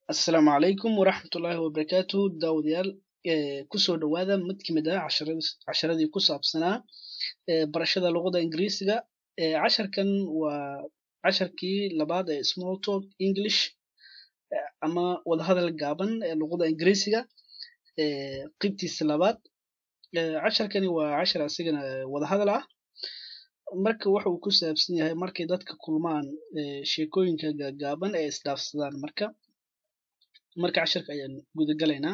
Asalaamu calaykum waraxmatullaahi wabarakaatu daawadayaal kusoo dhawaada mid kamid ah casharadii ku saabsanaa barashada luqada ingiriisiga casharkan waa casharkii labaad ee small talk english ama wadahadal gaaban ee luqada ingiriisiga qeybtiisa labaad casharkani waa cashar asigana wadahadal ah marka waxa uu ku saabsan yahay markay dadka kulmaan sheekooyinka gaagaaban ee isdhaafsadaan marka marka casharka ayaan guda galaynaa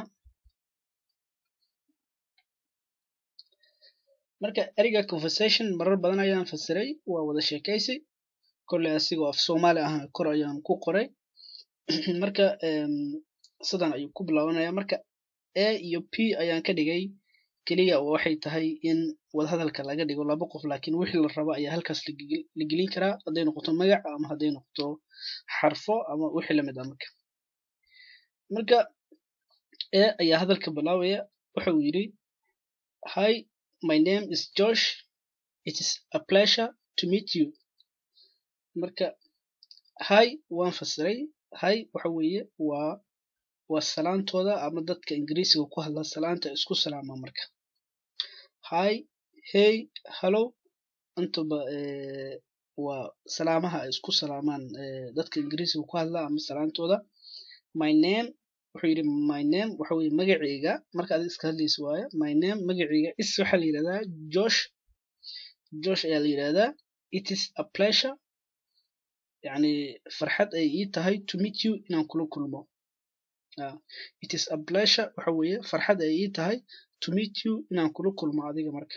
marka ereyga conversation marar badan ayaan fasiray waa wada sheekaysi kolley asigoo af soomaali ahna kor ayaan ku qoray marka sidan ayuu ku bilaabanaya marka a iyo p ayaan ka dhigay keliya waxay tahay in wadahadalka laga dhigo laba qof laakiin wixii la rabo ayaa halkaas la gelin karaa hadday noqoto magac ama hadday noqoto xarfo ama wixii lamid ah marka marka e ayaa hadalka bilaabaya waxa uu yidhi hi my name is josh it is a pleasure to meet you marka hi waan fasiray hi waxa weeye waa waa salaantooda ama dadka ingiriisiga ku hadla salaanta isku salaama marka hi hey hallo intaba waa salaamaha ay isku salaamaan dadka ingiriisiga ku hadla ama salaantooda my name wuxuu yidhi my name waxa weye magaceyga marka adig iska hadlaysa waaye my name magaceyga is waxaa la yidhahdaa josh josh ayaa la yidhahdaa it is a pleasure yacni farxad ay ii tahay to meet you inaan kula kulmo it is a pleasure waxa weeye farxad ay ii tahay to meet you inaan kula kulmo adiga marka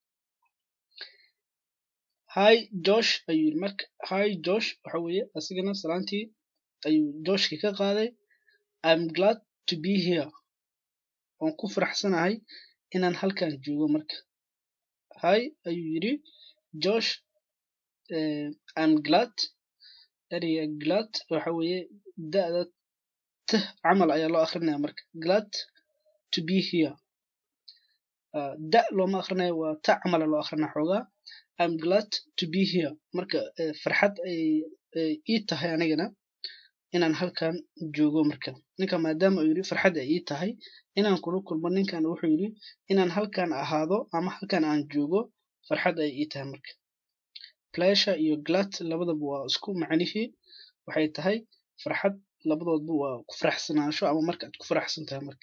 hi josh ayuu yidhi marka hi josh waxa weeye asigana salaantii ayuu joshkii ka qaaday I'm glad to be here waan ku faraxsanahay inaan halkan joogo marka hi ayuu yidhi josh I'm glad ereyga glad waxa weeye da'da t camal ayaa loo akrinaya marka glad to be here da looma akrinayo waa ta camala loo akrinaya xoogaa I'm glad to be here marka farxad ay ii tahay anigana inaan halkan joogo marka ninka maadaama uu yidhi farxad ay ii tahay inaan kula kulmo ninkan wuxuu yidhi inaan halkan ahaado ama halkan aan joogo farxad ay ii tahay marka pleasure iyo glad labadaba waa isku macnihii waxay tahay farxad labadoodba waa ku faraxsanaansho ama marka aad ku faraxsan tahay marka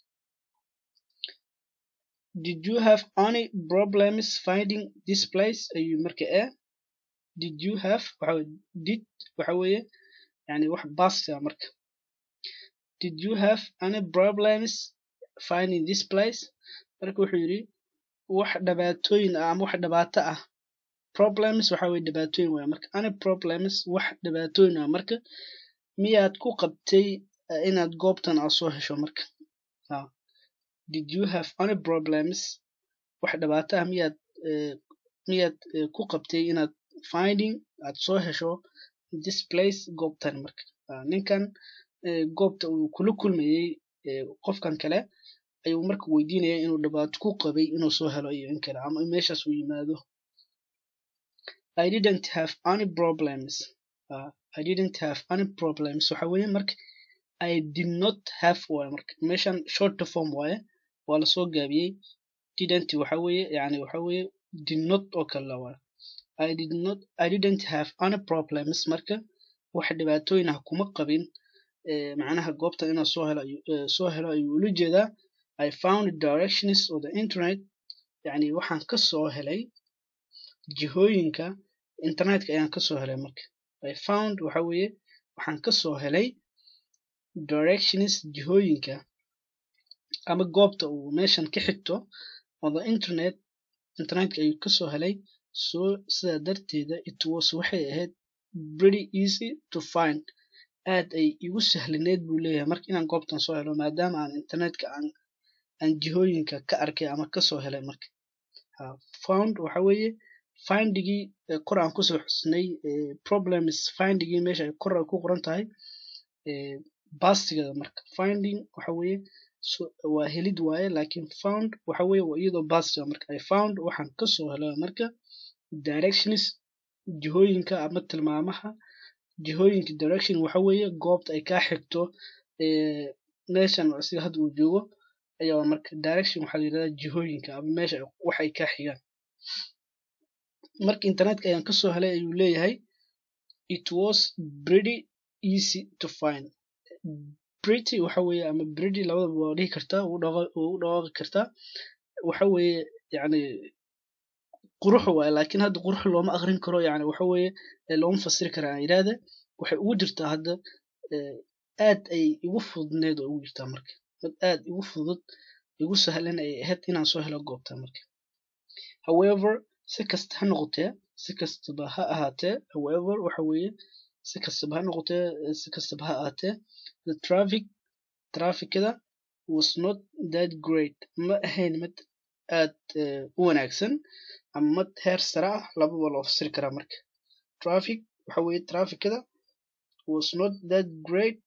did you have any problems finding this place ayuu marka e did you have waxa did waxa weeye yani wax basta marka did you have any problems finding this place marka wuxuu yidhi wax dhibaatooyin ah ama wax dhibaato ah problems waxa weye dhibaatooyin waaya marka any problems wax dhibaatooyin ah marka miyaad ku qabtay inaad goobtan aad soo hesho marka did you have any problems wax dhibaato ah miyaad miyaad ku qabtay inaad finding aad soo hesho this place goobtan marka ninkan goobta uu kula kulmayey qofkan kale ayuu marka weydiinaya inuu dhibaato ku qabay inuu soo helo iyo in kale ama meeshaas uu yimaado I didn't have any problems uh, I didn't have any problems waxa weeye marka I did not have waaye marka meeshan short form waaye waa lasoo gaabiyey didn't waxa weeye yani waxa weeye did not oo kale waaye I did not I didn't have any problems marka wax dhibaatooyin ah kuma qabin macnaha goobtan inaan soo helo soo helo ayuu ula jeedaa I found directions on the internet yani waxaan ka soo helay jihooyinka internetka ayaan ka soo helay marka I found waxa weeye waxaan ka soo helay directions jihooyinka ama goobta uu meeshan ka xigto on the internet internetka ayuu ka soo helay so sidaa darteeda it was waxay ahayd pretty easy to find aad ay igu sahlaneed buu leeyahay marka inaan goobtan soo helo maadaama aan internetka aan aan jihooyinka ka arkay ama kasoo helay marka found waxa weeye findigii kor aan kusoo xusnay problems findigii meesha ay kor ay ku qoran tahay bastigeeda marka finding waxa weeye waa helid waaye laakiin found waxa weeye waa iyadoo bastiga marka I found waxaan kasoo helay marka directions jihooyinka ama tilmaamaha jihooyinka direction waxa weeye goobta ay kaa xigto meeshan sida hadda uu joogo ayaa marka direction waxaa la yidhahdaa jihooyinka ama meesha wax ay kaa xigaan marka internetka ayaan kasoo helay ayuu leeyahay it was pretty easy to find pretty waxa weeye ama pretty labadaba waa dhihi kartaa u dhawaaqi kartaa waxa weeye yani qurux waaye laakiin hadda qurux looma aqrin karo yani waxa weeye looma fasiri kara aan yidhaahda waxay ugu jirtaa hadda aad ay igu fududneed oo ugu jirtaa marka mid aad igu fudud igu sahlan ay ahayd inaan soo helo goobta marka however si kasta ha noqotee si kastaba ha ahaatee however waxa weeye si kastaba ha noqotee si kastaba ha ahaatee the traffic trafficada was not that great ma ahayn mid aad u wanaagsan ama mid heer sare ah lababa loo fasiri karaa marka traffic waxa weeye trafficada was not that great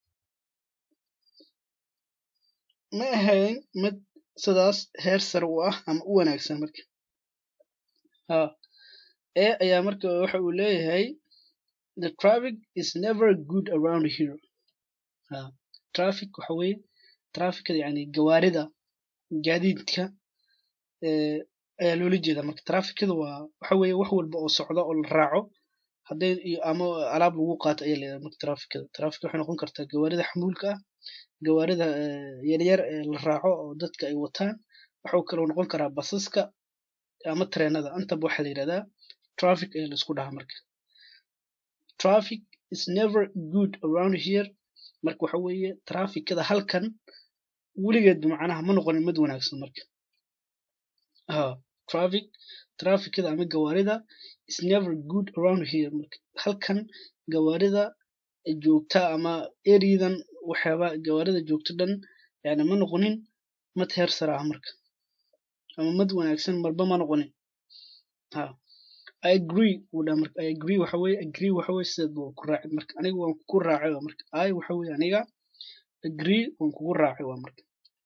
ma ahayn mid sidaas heer sare u ah ama u wanaagsan marka ha e ayaa marka waxa uu leeyahay the traffic is never good around here ha traffic waxa weeye trafficada yani gawaarida gaadiidka ayaa loola jeedaa marka trafficada waa waxa weeye wax walba oo socda oo la raaco hadday ama alaab lagu qaato ayaa layidhaha marka trafficada traffic waxay noqon kartaa gawaarida xamuulka ah gawaarida yaryar ee la raaco oo dadka ay wataan waxuu kaloo noqon karaa basaska ama treenada intaba waxaa la yidhahdaa traffic ayaa la isku dhahaa marka traffic is never good around here marka waxa weeye trafficada halkan weligeed macnaha ma noqonin mid wanaagsan marka ha traffic trafficada ama gawaarida is never good around here marka halkan gawaarida joogta ama eridan waxyaaba gawaarida joogto dhan yani ma noqonin mid heer sare ah marka ama mid wanaagsan marba ma noqonin ha I agree wuu dhaha marka I agree waxa weeye agree waxa weeye sidaad waa ku raacay marka aniga waan ku raacay waa marka I waxa weeye aniga agree waan kugu raacay waa marka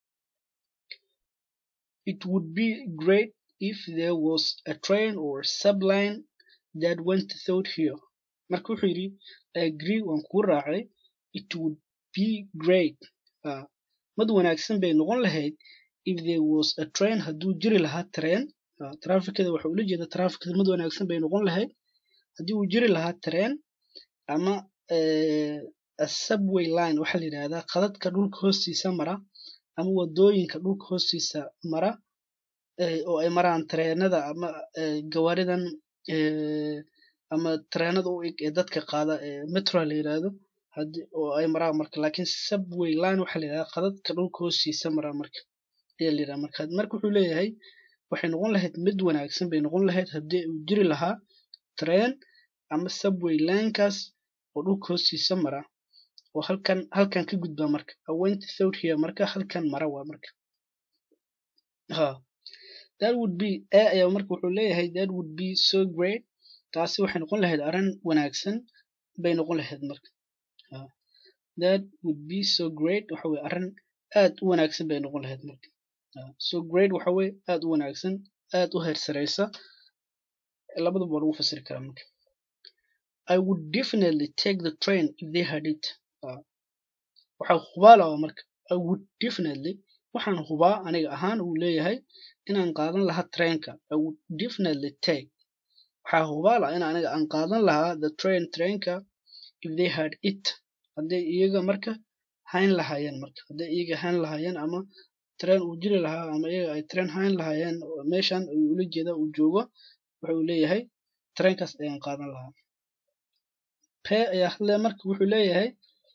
it would be great if there was a train or subline that went through here marka wuxuu yidhi I agree waan kugu raacay it would be great uh, mid wanaagsan bay noqon lahayd if there was a train hadduu jiri lahaa train uh, trafficada waxa ula jeeda trafficada mid wanaagsan bay noqon lahayd haddii uu jiri lahaa train ama uh, a subway line waxaa la yidhahdaa qadadka dhulka hoostiisa mara ama wadooyinka dhulka hoostiisa mara oo ay maraan treenada ama gawaaridan ama treenada u eg ee dadka qaada metro la yidhaahdo oo ay maraan marka laakiin subway line waxaa la yidhahdaa qadadka dhulka hoostiisa mara marka ayaa la yidhahdaa marka marka wuxuu leeyahay waxay noqon lahayd mid wanaagsan bay noqon lahayd haddii uu jiri lahaa train ama subway linekaas oo dhulka hoostiisa mara oo halkan halkan ka gudba marka I went through here marka halkan mara waa marka ha that would be a ayaa marka wuxuu leeyahay that would be so great taasi waxay noqon lahayd arrin wanaagsan bay noqon lahayd marka ha that would be so great waxa weye arrin aad u wanaagsan bay noqon lahayd marka so great waxa weye aad u wanaagsan aad u heer sareysa labadaba waa lagu fasiri karaa marka I would definitely take the train if they had it waxaa hubaala marka I would definitely waxaan hubaa aniga ahaan uu leeyahay inaan qaadan lahaa trainka I would definitely take waxaa hubaala in aniga aan qaadan lahaa the train trainka if they had it hadday iyaga marka hayn lahaayeen marka hadday iyaga hayn lahaayeen ama train uu jiri lahaa ama iyaga ay train hayn lahaayeen meeshan ayuu ula jeeda uu joogo waxa uu leeyahay trainkaas ayaan qaadan lahaa pe ayaa hadle marka wuxuu leeyahay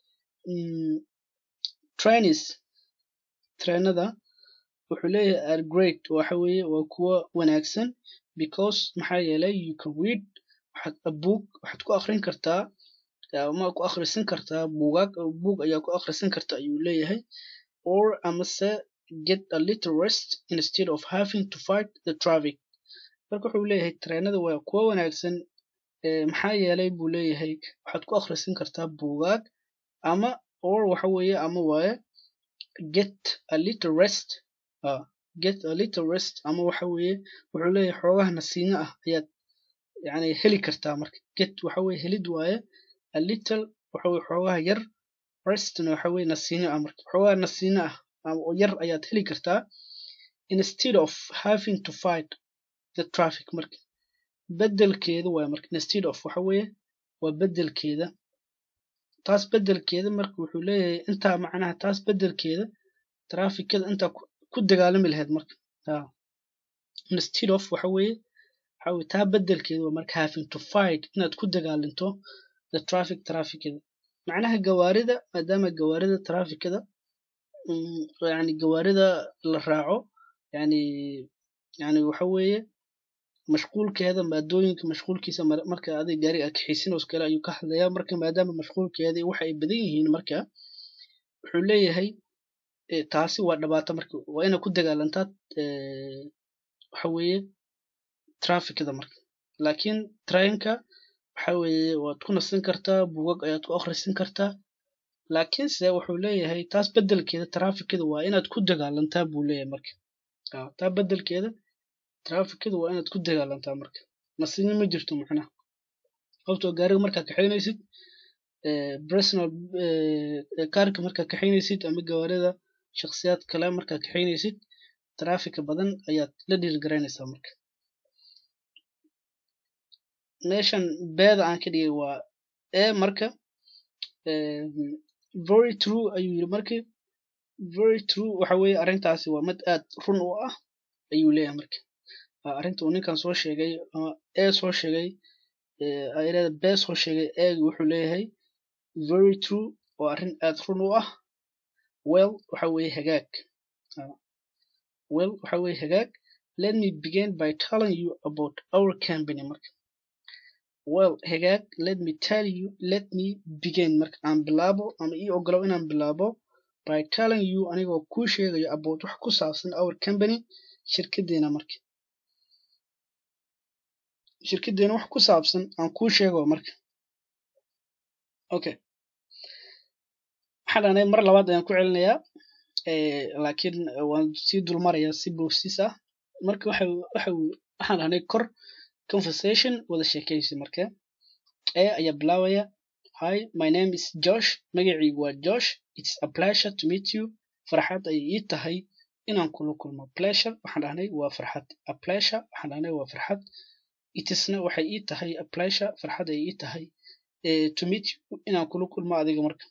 trains trainada wuxuu leeyahay are great waxa weeye waa kuwa wanaagsan because maxaa yeelay you can read waxaad a book waxaad ku akhrin kartaa ama ku akhrisan kartaa buugaag book ayaa ku akhrisan karta ayuu leeyahay or amase get a little rest instead of having to fight the traffic marka wuxuu leeyahay trainada waa kuwa wanaagsan maxaa yeelay buu leeyahay waxaad ku akhrisan kartaa buugaag ama or waxa weeye ama waaye get a little rest uh, get a little rest ama waxa weeye wuxuu leeyahay xoogaha nasiino ah ayaad yani heli kartaa marka get waxa weeye helid waaye a little waxa weye xoogaha yar restna waxa weye nasiino ah marka waxoogaa nasiino ah oo yar ayaad heli kartaa instead of having to fight the traffic marka bedelkeeda waa marka instead of waxa weeye waa bedelkeeda taas bedelkeeda marka wuxuu leeyahay intaa macnaha taas bedelkeeda trafikada intaa ku dagaalami lahayd marka instead of waxa weeye waxa weye taa bedelkeeda waa marka having to fight inaad ku dagaalinto the traffic trafikada macnaha gawaarida maadaama gawaarida trafikada yani gawaarida la raaco yani yani waxa weeye mashquulkeeda maadooyinka mashquulkiisa marka adig gaariga kaxaysin oo kale ayuu ka hadlayaa marka maadaama mashquulkeeda waxa ay badan yihiin marka wuxuu leeyahay taasi waa dhibaato marka waa inaad ku dagaalantaa waxa weeye trafikada marka laakiin trainka waxa weeye waad ku nasan kartaa bugag ayaad ku akhrisan kartaa laakiinse wuxuu leeyahay taas bedelkeeda trafikada waa inaad ku dagaalantaa buu leeyahay marka taa bedelkeeda trafikada waa inaad ku dagaalantaa marka nasini ma jirto macnaha sababtoo gaariga markaa kaxaynaysid personal kaarka markaa kaxaynaysid ama gawaarida shakhsiyaad kale markaa kaxaynaysid trafika badan ayaad la dhiirgaraynaysaa marka meeshan beeda aan ka dhigay waa e marka very true ayuu yiri marka very true waxa weeye arrintaasi waa mid aad run u ah ayuu leeyahay marka arrinta uu ninkan soo sheegay ee soo sheegay ayada bee soo sheegay eegi wuxuu leeyahay very true oo arrin aad run u ah well waxa weeye hagaag well waxa weeye hagaag let me begin by telling you about our company marka well hagaag let me tell you let me begin marka aan bilaabo ama ii ogolow inaan bilaabo by telling you anigoo kuu sheegayo about wax ku saabsan our company shirkadeena marka shirkadeena wax ku saabsan aan kuu sheego marka okay waxaan dhahnay mar labaad ayaan ku celinayaa laakiin waan sii dulmarayaa si boosiis ah marka waxa waxa waxaan dhahnay kor conversation wada sheekaysi marka ee ayaa bilaabaya hi my name is josh magacaygu waa josh it's a pleasure to meet you farxad ay ii tahay inaan kula kulmo pleasure waxaan dhahnay waa farxad a pleasure waxaan dhahnay waa farxad itisna waxay ii tahay a pleasure farxad ay ii tahay to meet you inaan kula kulmo adiga marka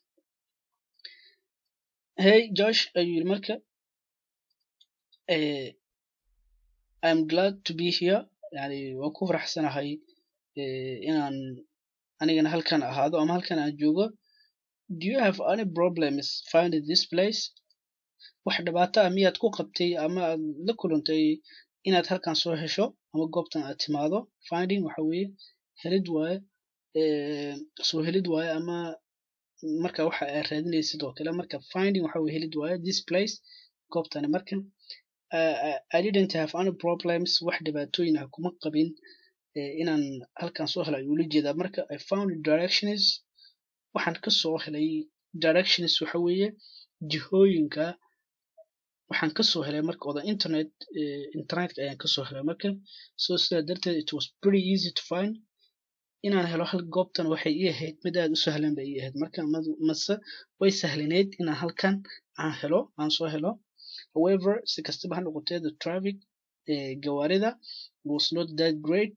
hey josh ayuu yiri marka i'm glad to be here yani waan ku faraxsanahay inaan anigana halkan ahaado ama halkan aan joogo do you have any problems finding this place wax dhibaato ah miyaad ku qabtay ama aad la kulantay inaad halkan soo hesho ama goobtan aad timaado finding waxa weeye helid waaye soo helid waaye ama marka waxa aad raadinaysid oo kale marka finding waxa weye helid waaye this place goobtani marka uh, I didn't have any problems wax dhibaatooyin ah kuma qabin inaan halkan soo helay ayuu la jeedaa marka I found directions waxaan ka soo helay directions waxa weeye jihooyinka waxaan ka soo helay marka oda internet internetka ayaan ka soo helay marka so sidaa darteed it was pretty easy to find inaan helo hal goobtan waxay ii ahayd mid aad u sahlan bay ii ahayd marka mase way sahlaneyd inaan halkan aan helo aan soo helo however si kastaba ha noqotee the traffic gawaarida was not that great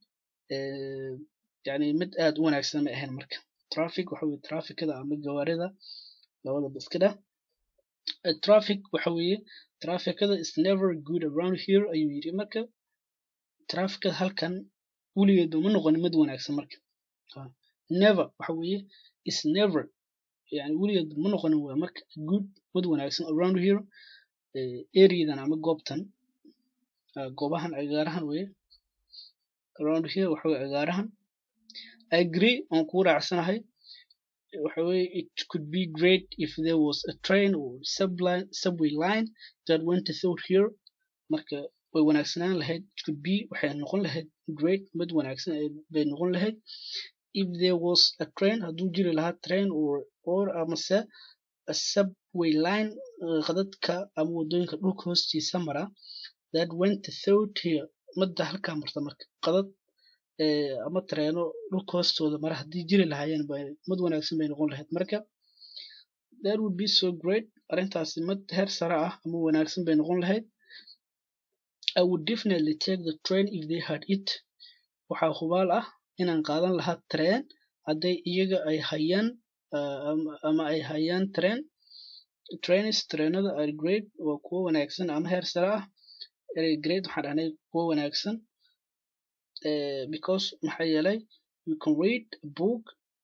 yani mid aad u wanaagsan ma ahayn marka traffic waxa weye trafficada ama gawaarida labadaba iska dheh traffic waxa weeye trafficada is never good around here ayuu yiri marka trafficada halkan weligeedba ma noqonin mid wanaagsan marka never waxa weeye is never yani weligeedba ma noqonin waa marka good mid wanaagsan around here areadan ama goobtan goobahan cagaarahan weye around here waxa weye cagaarahan I agree aan kugu raacsanahay waxa weye it could be great if there was a train or subline, subway line that went through here marka way wanaagsanaan lahayd it could be waxay noqon lahayd great mid wanaagsan bay noqon lahayd if there was a train hadduu jiri lahaa train or or amase a subway line qadadka ama wadooyinka dhulka hoostiisa mara that went through here madda halkaa marta marka qadad ama tareeno dhulka hoostooda mara haddii jiri lahaayeen mid wanaagsan bay noqon lahayd marka that would be so great arrintaasi mid heer sare ah ama wanaagsan bay noqon lahayd I would definitely take the train if they had it waxaa hubaal ah inaan qaadan lahaa train hadday iyaga ay hayaan ama ay hayaan train trains trainada are great waa kuwo wanaagsan ama heer sare ah erey great waxaan dhahnay kuwo wanaagsan because maxaa yeelay you can read a book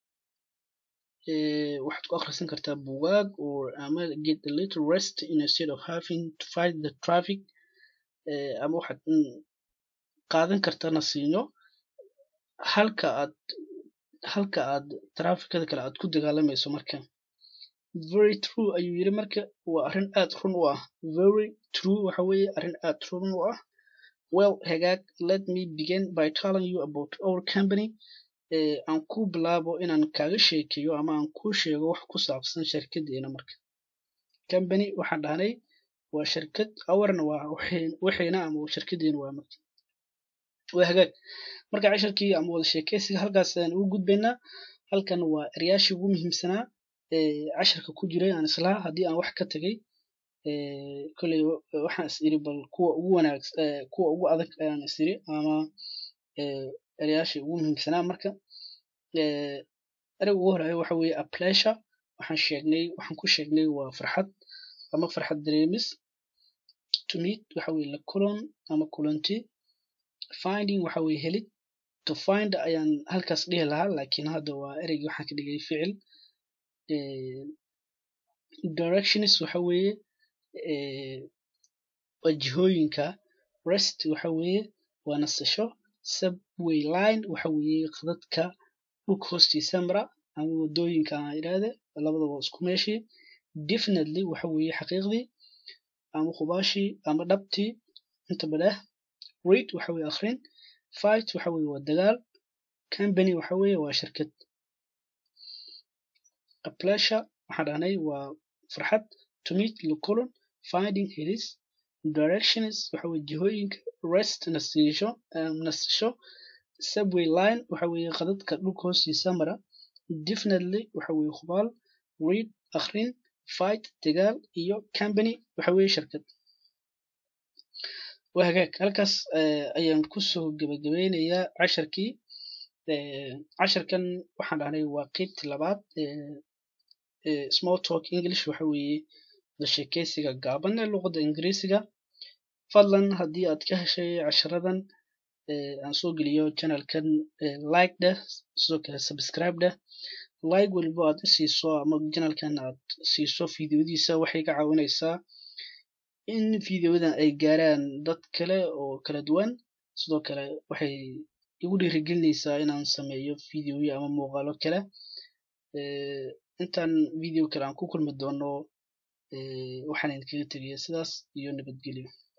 waxaad ku akhrisan kartaa bugaag or ama get a little rest instead of having to fight the traffic ama waxaad qaadan kartaa nasiinyo halka aad halka aad trafficada kale aad ku dagaalamayso marka very true ayuu yiri marka waa arrin aad run u ah very true waxa weeye arrin aad run u ah well hagaag let me begin by telling you about our company aan ku bilaabo inaan kaaga sheekeeyo ama aan kuu sheego wax ku saabsan shirkadeena marka company waxaan dhahnay waa shirkad awarna waa waxayna ama shirkadeena waa marka waa hagaag marka casharkii ama wada sheekeysiga halkaas ayaan ugu gudbaynaa halkan waa eryaashii ugu muhiimsanaa casharka ku jiray aan islaha haddii aan wax ka tagay kolley waxaan is iri bal kuwa ugu wanaag kuwa ugu adag ayaan is iri ama eryaashii ugu muhiimsanaa marka ereyga ugu horeeya waxa weeye a pleasure waxaan sheegnay waxaan ku sheegnay waa farxad ama farxad dareemis to meet waxa weeye la kulan ama kulanti finding waxa weeye helid to find ayaan halkaas dhihi lahaa laakiin hadda waa ereygii waxaan ka dhigay ficil directions waxa weeye waa jihooyinka rest waxa weeye waa nasasho subway line waxa weeye qadadka dhulka hoostiisa mara ama wadooyinka aan idhaahde labadaba isku meeshii definitely waxa weeye xaqiiqdii ama hubaashii ama dhabtii inta badheh read waxa weeye akhrin fight waxa weeye waa dagaal company waxa weeye waa shirkad a pleasure waxaan dhahnay waa farxad to meet la kulan finding helis directions waxa weeye jihooyinka rest nasiisho nasasho subway line waxa weeye qadadka dhulka hoostiisa mara definitely waxa weeye hubaal read akhrin fight dagaal iyo company waxa weeye shirkad waa hagaag halkaas ayaan kusoo gebagabeynayaa casharkii casharkan waxaan dhahnay waa qeybtii labaad small talk english waxa weeye la sheekeysiga gaaban ee luqadda ingiriisiga fadlan haddii aad ka heshay casharadan aan soo geliyo channelkan like dheh sidoo kale subscribe dheh like waliba aad isiiso ama channelkan aad siiso fideodiisa waxay ka caawinaysaa in fideodan ay gaaraan dad kale oo kala duwan sidoo kale waxay igu dhiirigelinaysaa inaan sameeyo fideoyo ama muuqaalo kale intaan video kale aan ku kulmi doono waxaan idinkaga tegaya sidaas iyo nabadgelyo